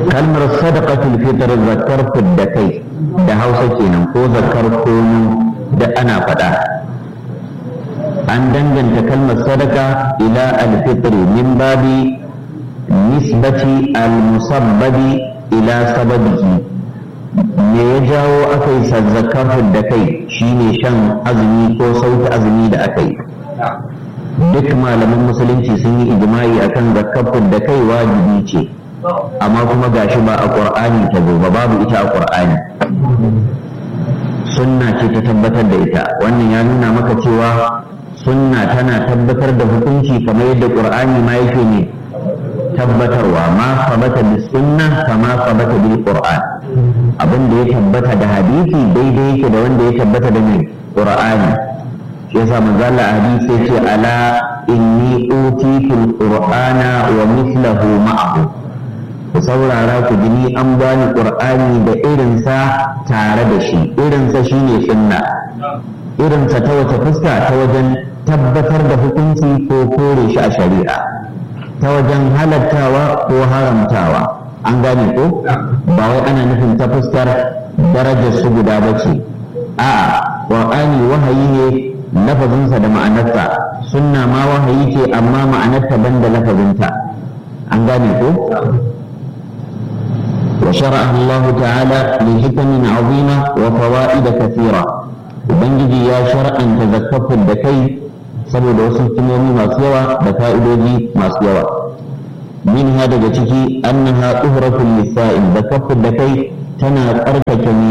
kalmar sadaqatul fitr zakar da kai da hausa kenan ko zakar kono da ana faɗa an danganta kalmar sadaka ila al-fitr min babi nisbati al-musabbabi ila sababihi me ya jawo aka yi zakar da kai shine shan azumi ko sauke azumi da aka yi duk malaman musulunci sun yi ijma'i akan zakar da kai wajibi ce amma kuma gashi ba a ƙur'ani ta zo ba babu ita a ƙur'ani sunna ce ta tabbatar da ita wannan ya nuna maka cewa sunna tana tabbatar da hukunci kamar yadda ƙur'ani ma yake ne tabbatarwa ma sabata bis sunna kama sabata bil qur'an abin da ya tabbata da hadisi daidai yake da wanda ya tabbata da mai qur'ani shi yasa manzo Allah hadisi yace ala inni utitul qur'ana wa mithluhu ma'ahu ku saurara ku ji ni an bani qur'ani da irinsa tare da shi irinsa shine sunna irinsa ta wace fuska ta wajen tabbatar da hukunci ko kore shi a shari'a ta wajen halattawa ko haramtawa an gane ko ba wai ana nufin ta fuskar darajar su guda ba ce a'a qur'ani wahayi ne lafazinsa da ma'anarsa sunna ma wahayi ce amma ma'anarta banda lafazinta an gane ko وشرعه الله تعالى لحكم عظيمة وفوائد كثيرة وبنجي يا شرعا تذكرت الدكي saboda wasu hikimomi masu yawa da fa'idoji masu yawa min ha daga ciki annaha tuhratul lisa'il da kafin da kai tana tsarkake